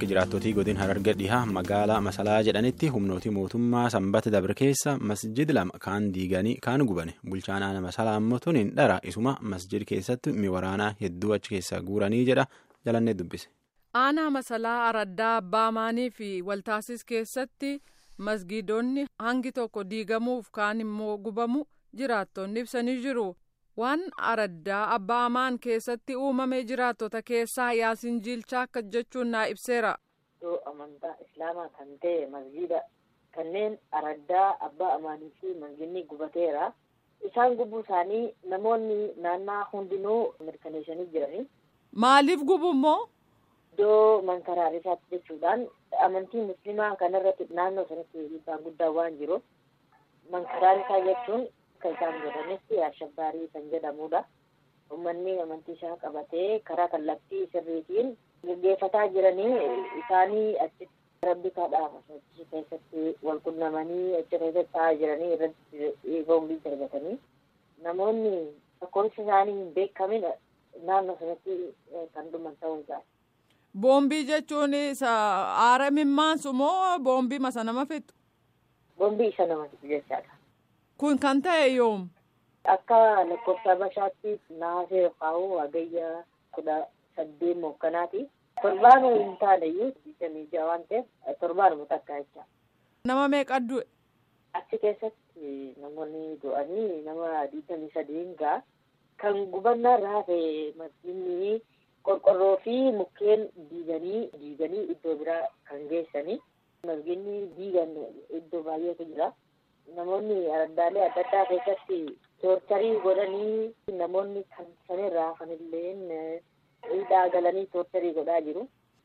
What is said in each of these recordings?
akka jiraattotii godin hararga dhihaa magaalaa masalaa jedhanitti humnooti mootummaa sanbata dabre keessa masjid lama kaan diiganii kaan gubane bulchaan aana masalaa ammoo tuniin dhara isuma masjid keessatti miwaraanaa hedduu achi keessaa guuranii jedha jalannee dubbise. aanaa masalaa araddaa abbaamaanii fi waltaasis keessatti masgiidonni hangi tokko diigamuuf kaan immoo gubamu jiraattonni ibsanii jiru. waan araddaa abbaamaan keessatti uumame jiraattota keessaa yaasin jiilchaa akka jechuun naa ibseera. Iddoo amantaa islaamaa kan ta'e masgiida kanneen araddaa abbaa amaanii fi masgiidni gubateera. Isaan gubuu isaanii namoonni naannaa hundinuu mirkaneessanii jirani. Maaliif gubu immoo? Iddoo mankaraarisaatti jechuudhaan amantii musliimaa kanarratti naannoo sanatti dhiibbaa guddaa waan jiruuf mankaraarisaa jechuun. akka isaan godhanitti ashabbaarii kan jedhamudha. Uummanni amantii isaa qabatee karaa kallattii sirriitiin gaggeeffataa jiranii isaanii achitti rabbi kadhaama achi keessatti wal qunnamanii achi keessatti taa'aa jiranii irratti boombii darbatanii namoonni lakkoofsi isaanii hin beekamin naannoo sanatti kan dhuman ta'uu isaati. Boombii jechuun aara mimmaansu moo boombii masa nama fixu? Boombii isa nama fixu jechaadha. Kun kan ta'e yoom? Akka lakkoofsa bashaatti naasee kaa'uu hagayya kudha saddeet mookkanaati. Torbaanuu hin taaneyyuu digdamii jaha waan ta'eef torbaanuma takka jecha. Nama meeqa du'e? Achi keessatti namoonni du'anii nama digdamii sadiin ga'a. Kan gubannaa raafe masjiidni qorqorroo fi mukkeen diiganii diiganii iddoo biraa kan geessanii. Masjiidni diigan iddoo baay'eetu jira. Namoonni araddaalee adda addaa keessatti toorcharii godhanii namoonni kan sanirraa hafanillee hidhaa galanii toorcharii godhaa jiru.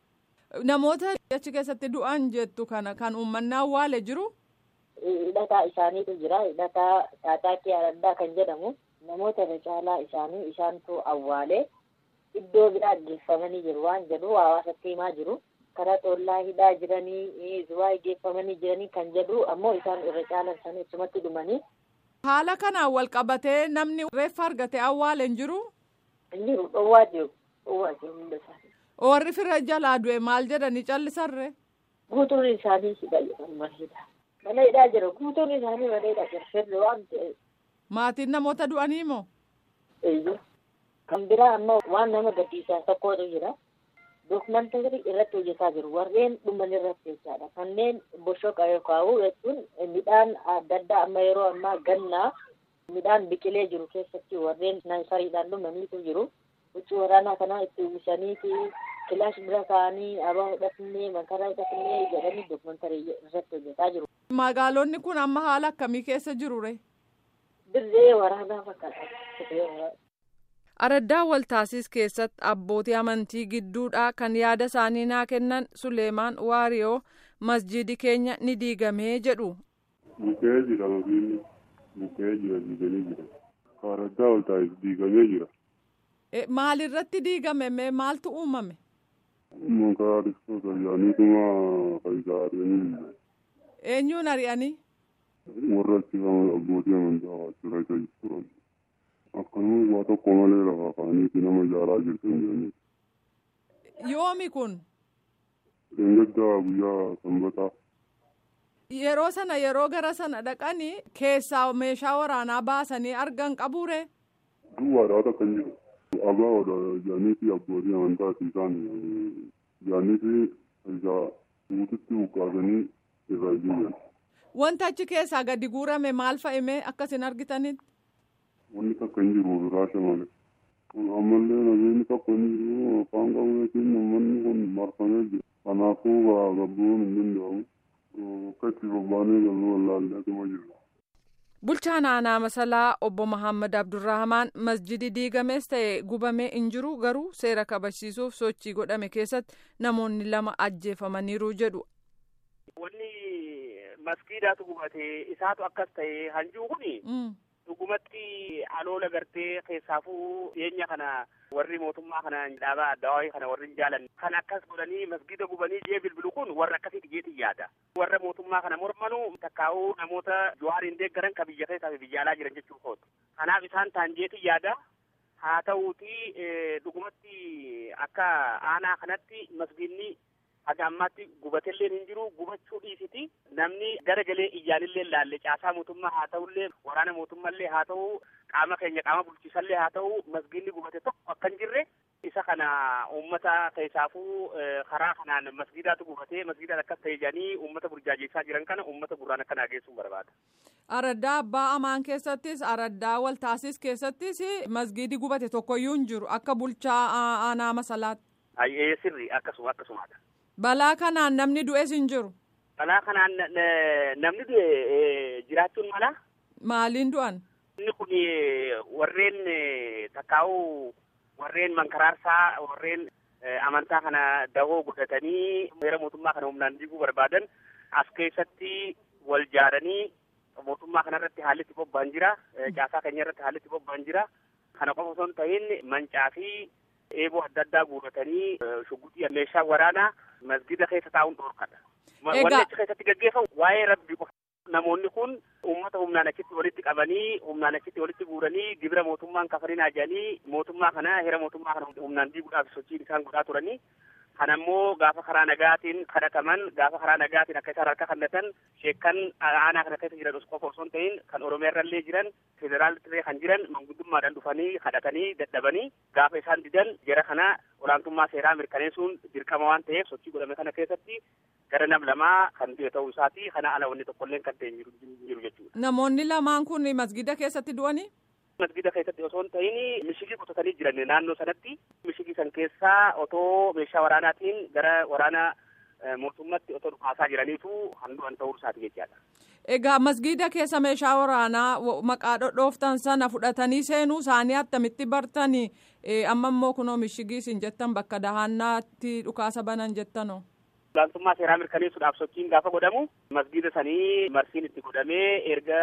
Namoota achi keessatti du'an jettu kana kan uummanni awwaale jiru. Hidhataa isaaniitu jira. Hidhataa Taataakii Araddaa kan jedhamu namoota irra caalaa isaanii isaantu awwaale iddoo biraa geeffamanii jiru waan jedhu hawaasatti himaa jiru. karaa xollaa hidhaa jiranii zuwaa geeffamanii jiranii kan jedhu ammoo isaan irra caalan isaanii achumatti dhumanii. Haala kanaan wal qabatee namni reeffa argate awwaale hin jiru. Hin jiru dhowwaa jiru dhowwaa jiru hunda isaanii. Warri fira jalaa du'e maal jedhanii callisarre. Guutuun isaanii hidha jedhamu mana hidhaa. Mana hidhaa jira guutuun isaanii mana hidhaa jira firri waan ta'eef. Maatiin namoota du'anii moo? Eeyyuu. Kan biraa ammoo waan nama gaddisiisaa tokkotu jira. Dookumantarii irratti hojjetaa jiru. Warreen dhuman irratti jechaadha. Kanneen boshoqa kaa'u jechuun midhaan adda addaa amma yeroo ammaa gannaa midhaan biqilee jiru keessatti warreen naasariidhaan dhumaniitu jiru. Huccuu waraanaa kanaa itti uwwisaniiti kilaash bira kaa'anii abaa hidhatnee makaraa hidhatnee jedhanii dookumantarii irratti hojjetaa jiru. Magaalonni kun amma haala akkamii keessa jiru ree? Dirree waraanaa fakkaata. Araddaa Waltaasis keessatti abbootii amantii gidduudhaa kan yaada isaanii naa kennan Suleemaan Waariyoo masjidi keenya ni diigamee jedhu. Bukkee jira makiinni bukkee jira diiganii jira. Araddaa Waltaasis diigamee jira. Maalirratti diigame mee maaltu uumame? Makaraa dhibsoota jaaniituma faayidaa ari'anii. Eenyuun ari'anii? Warra achi abbootii amantaa waajjira isa turan. akkanuma waa tokko malee lafa kaaniiti nama ijaaraa jirtu hin jirani. Yoomi kun? Dheengaddaa guyyaa sanbataa. Yeroo sana yeroo gara sana dhaqanii keessaa meeshaa waraanaa baasanii argan qabuure? Duwwaadhaa takka hin jiru. Abaa'oodha jaaniifi abbootii amantaati isaan jaaniifi isaa guututti buqqaasanii irraa jiran. Wanta achi keessaa gadi guurame maal fa'ime akkasin argitanitti? wanni takka hin jiru biraasha malee. Ammallee nageenyi tokko hin jiru afaan qabuutiin uummanni kun marfamee jira. Kanaafuu gabbuun hin danda'amu. Akka itti bobbaanee galuu wallaalleetuma jira. Bulchaan aanaa masalaa obbo Mahammad Abdurrahamaan masjidi diigamees ta'e gubamee hin jiru garuu seera kabachiisuuf sochii godhame keessatti namoonni lama ajjeefamaniiru jedhu. Wanni masgiidaatu gubate isaatu akkas ta'e hanjuu kuni. dhugumatti aloola gartee keessaafuu dhiyeenya kana warri mootummaa kana dhaabaa addawaayii kana warri hin jaalanne kan akkas godhanii masgida gubanii jee bilbilu kun warra akkasiiti jeetiin yaada warra mootummaa kana mormanu takkaa'uu namoota johaariin deeggaran ka biyya keessaa fi biyya alaa jiran jechuu kootu kanaaf isaan taan jeetiin yaada haa ta'uuti dhugumatti akka aanaa kanatti masgiidni haga ammaatti gubatellee hin jiru gubachuu dhiisiti namni gara galee iyyaanillee laalle caasaa mootummaa haa ta'ullee waraana mootummaallee haa ta'u qaama keenya qaama bulchiisallee haa ta'u masgiidni gubate tokko akka hin jirre isa kana uummata keessaafuu karaa kanaan masgiidaatu gubatee masgiidaan akkas ta'e jedhanii uummata burjaajessaa jiran kana uummata gurraan akka naageessuun barbaada. Araddaa abbaa amaan keessattis araddaa waltaasis keessattis masgiidi gubate tokkoyyuu hin jiru akka bulchaa aanaa masalaatti. Ayyee sirri akkasuma akkasumaadha. Balaa kanaan namni du'es hin jiru. Balaa kanaan namni du'e jiraachuun mala. Maaliin du'an? Inni kun warreen takkaa'uu warreen mankaraarsaa warreen amantaa kana dahoo godhatanii heera mootummaa kana humnaan diiguu barbaadan as keessatti wal jaaranii mootummaa kanarratti haalli itti bobba'an jira caasaa keenya irratti haalli itti bobba'an jira kana qofa osoo hin ta'in mancaa fi eeboo adda addaa guuratanii shugguxii meeshaa waraanaa masgida keessa taa'uun dhoorkadha. Wanni achi keessatti gaggeeffamu waa'ee rabbi qofa. Namoonni kun uummata humnaan achitti walitti qabanii humnaan achitti walitti guuranii gibira mootummaan kafarinaa jedhanii mootummaa kana heera mootummaa kana humnaan diiguudhaaf sochiin isaan godhaa turanii kan ammoo gaafa karaa nagaatiin kadhataman gaafa karaa nagaatiin akka isaan harka kennatan sheekkan aanaa kana keessa jiran qofa osoo hin ta'in kan oromiyaa irrallee jiran federaalillee kan jiran manguddummaadhaan dhufanii kadhatanii dadhabanii gaafa isaan didan jara kana olaantummaa seeraa mirkaneessuun dirqama waan ta'eef sochii godhame kana keessatti gara nam lamaa kan du'e ta'uu isaati kana ala wanni tokkolleen kan ta'e jiru jechuudha. Namoonni lamaan kun masgida keessatti du'anii? Masgida keessatti osoo hin ta'in mishigii qotatanii jiran naannoo sanatti mishigii san keessaa otoo meeshaa waraanaatiin gara waraana mootummaatti otoo dhukaasaa jiraniitu kan du'an ta'uu isaati jechaadha. Egaa masgida keessa meeshaa waraanaa maqaa dhodhooftan sana fudhatanii seenuu isaanii attamitti bartanii amma immoo kunoo mishigii isin jettan bakka dahannaatti dhukaasa banan jettanoo. Olaantummaa seeraa mirkaneessuudhaaf sochiin gaafa godhamu masgida sanii marsiin itti godhamee erga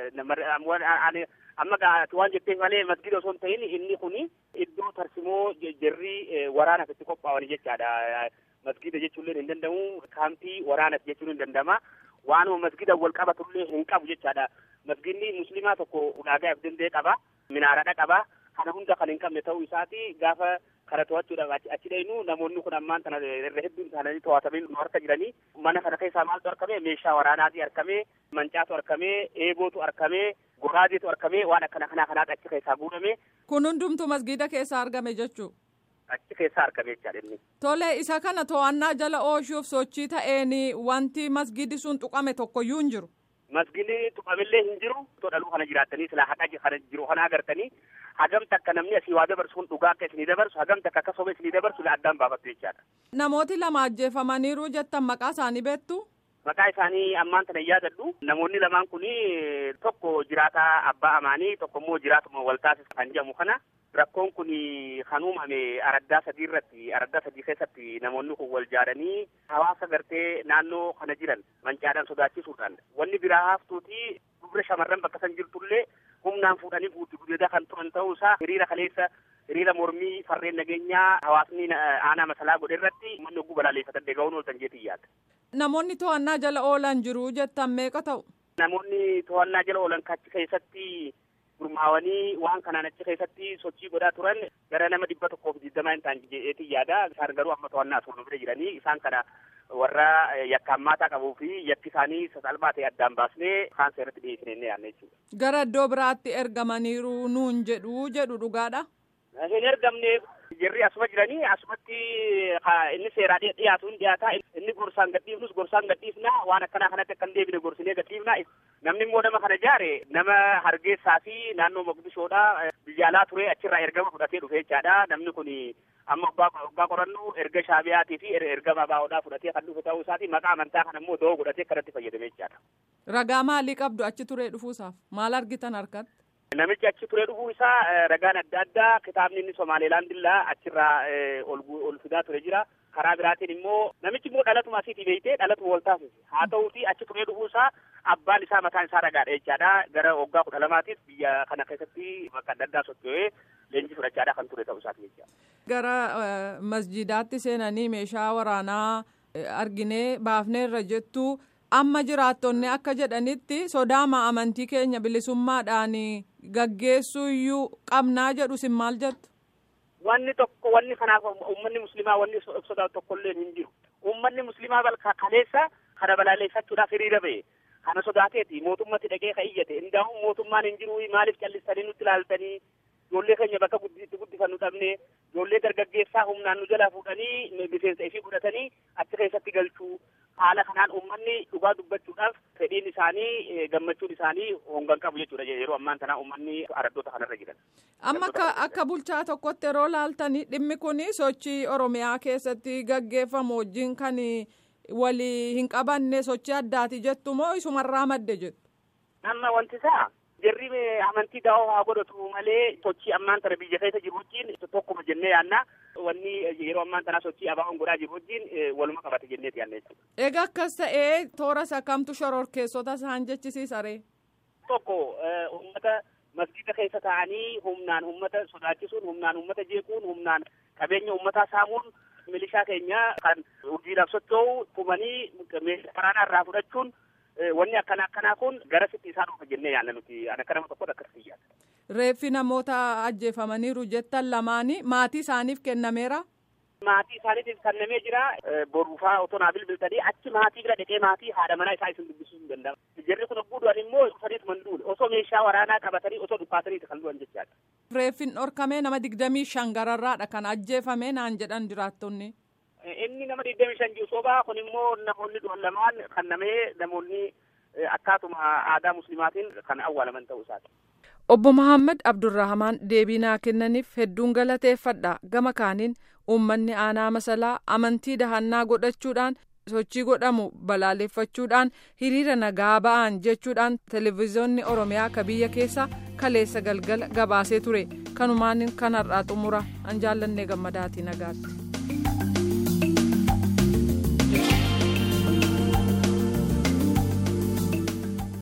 amma waan jetteef malee masgida osoo hin ta'in inni kun iddoo tarsimoo jarri waraanaaf itti qophaa'an jechaadha. Masgida jechuullee hin danda'amu kaampii waraanaaf jechuun hin danda'ama. Waanuma masgida wal qabatullee hin qabu jechaadha. Masgidni musliimaa tokko ulaagaa of danda'e qaba. Minaaradha qaba. Kana hunda kan hin qabne ta'uu isaati gaafa kana to'achuudhaaf achi dhaynu namoonni kun ammaan tana irra hedduun isaanii to'atamanii nu harka jiranii mana kana keessaa maaltu argame meeshaa waraanaatu argame mancaatu argame eebootu argame goraadeetu argame waan akkana kanaa kanaatu achi keessaa guurame. Kun hundumtu masgida keessaa argame jechuu. Achi keessaa argame jechaadha inni. Tole isa kana to'annaa jala oolchuuf sochii ta'een wanti masgidi sun tuqame tokkoyyuu hin jiru. Masgidni tuqamillee hin jiru. Too dhaluu kana jiraattanii silaa haqa kana jiru kana agartanii hagamta akka namni asii waa dabarsu kun dhugaa akka isinii dabarsu hagamta akka akka soba isinii dabarsu addaan baafattu jechaadha. Namooti lama ajjeefamaniiru jettan maqaa isaanii beektu? Maqaa isaanii ammaan tana yaadadhu. Namoonni lamaan kun tokko jiraataa abbaa amaanii tokko immoo jiraatuma waltaasis kan jedhamu kana. Rakkoon kun kan uumame araddaa sadii irratti araddaa sadii keessatti namoonni kun wal jaaranii hawaasa gartee naannoo kana jiran mancaadhaan sodaachisuudhaan wanni biraa haftuuti dubra shamarran bakka san jirtullee humnaan fuudhanii guutti gudeedaa kan turan ta'uu isaa hiriira kaleessa hiriira mormii farreen nageenyaa hawaasni aanaa masalaa godhe irratti uummanni ogguu balaaleffatan deega'uun ooltan jeetii yaada. Namoonni to'annaa jala oolan jiru jettan meeqa ta'u? Namoonni to'annaa jala oolan kachi keessatti gurmaawanii waan kanaan achi keessatti sochii godhaa turan gara nama dhibba tokkoof digdamaa hin taane jedheetii yaada isaan garuu amma to'annaa suuraa bira jiranii isaan kana warra yakka hammaataa qabuu fi yakki isaanii sasalphaa ta'e addaan baasnee kaan seeratti dhiyeessine inni yaadne jechuudha. Gara iddoo biraatti ergamaniiru nuun jedhu jedhu dhugaadha. Hin ergamne jirri asuma jiranii asumatti inni seeraa dhiyaatu hin dhiyaataa inni gorsaan gadhiifnus gorsaan gadhiifna waan akkanaa kanatti akka hin deebine gorsinee gadhiifna namni immoo nama kana jaare nama hargeessaa fi naannoo Moqdishoodha biyya alaa ture achirraa ergama fudhatee dhufe jechaadha namni kun amma waggaa qorannu erga shaabiyaatii fi ergama baa'oodhaa fudhatee kan dhufe ta'uu isaati maqaa amantaa kana immoo doo godhatee kanatti fayyadame jechaadha. Ragaa maalii qabdu achi turee dhufuusaaf maal argitan harkatti? Namichi achi turee dhufuu isaa ragaan adda addaa kitaabni inni Somaalilaandillaa achirraa ol fidaa ture jira. Karaa biraatiin immoo namichi immoo dhalatuma asiitii beeytee dhalatuma wal taasise. Haa ta'uuti achi turee dhufuu isaa abbaan isaa mataan isaa ragaadha jechaadha. Gara waggaa kudha lamaatiif biyya kana keessatti bakka adda addaa socho'ee leenjii fudhachaadha kan ture ta'uu isaati jechaadha. Gara masjidaatti seenanii meeshaa waraanaa arginee baafneerra jettu amma jiraattonni akka jedhanitti sodaama amantii keenya bilisummaadhaan gaggeessuu iyyuu qabnaa jedhu sin maal jettu. Wanni tokko wanni kanaaf uummanni musliimaa wanni sodaatu tokkollee hin jiru. uummanni musliimaa balka kaleessa kana balaaleffachuudhaaf hiriira ba'e kana sodaateeti mootummatti dhaqee ka iyyate indaa'u mootummaan hin jiru maaliif callistanii nutti ilaaltanii ijoollee keenya bakka itti guddifannu dhabne ijoollee dargaggeessaa humnaan nu jalaa fuudhanii miseensa ishii godhatanii achi keessatti galchuu haala kanaan uummanni dhugaa dubbachuudhaaf fedhiin isaanii gammachuun isaanii hongan qabu jechuudha yeroo ammaan tanaa uummanni araddoota kanarra jiran. Amma akka akka bulchaa tokkotti yeroo laaltanii dhimmi kun sochii Oromiyaa keessatti gaggeeffamu wajjin kan walii hin qabanne sochii addaati jettu moo isumarraa madde jettu? Amma wanti isaa jarri amantii daawoo haa godhatu malee sochii ammaan tana biyya keessa jiru wajjin tokkuma jennee yaanna wanni yeroo ammaan tanaa sochii abaa'oon godhaa jiru wajjin waluma qabate jenneeti yaanna jechuudha. Egaa akkas ta'ee toora sakamtu shororkeessota isaan jechisiisaree? Tokko uummata masgiida keessa taa'anii humnaan uummata sodaachisuun humnaan uummata jeequun humnaan qabeenya uummataa saamuun milishaa keenya kan hojiidhaaf socho'u tumanii meeshaa waraanaa irraa fudhachuun wanni akkana akkanaa kun gara sitti isaa dhufa jennee yaanna nuti ana akka nama tokkotti akkasii yaadda. Reeffi namoota ajjeefamaniiru jettan lamaanii maatii isaaniif kennameera. Maatii isaaniitiif kennamee jira. Boruufaa otoo naa bilbiltanii achi maatii bira dhaqee maatii haadha manaa isaa isin dubbisuu hin danda'amu. Jarri kun ogguu du'an immoo dhufaniitu man duule osoo meeshaa waraanaa qabatanii osoo dhukaataniiti kan du'an jechaadha. Reeffin dhorkamee nama digdamii shan gararraadha kan ajjeefame naan jedhan jiraattonni. Inni nama digdamii shan jiru sobaa kun immoo namoonni du'an lamaan kannamee namoonni akkaatuma aadaa muslimaatiin kan awwaalaman ta'uu isaati. Obbo Mahammad Abdurrahamaan deebii naa kennaniif hedduun galateeffadha gama kaaniin uummanni aanaa masalaa amantii dahannaa godhachuudhaan sochii godhamu balaaleffachuudhaan hiriira nagaa ba'an jechuudhaan televezyiyoonni oromiyaa ka biyya keessa kaleessa galgala gabaasee ture kanumaan kan har'aa xumura an jaallannee gammadaatii nagaatti.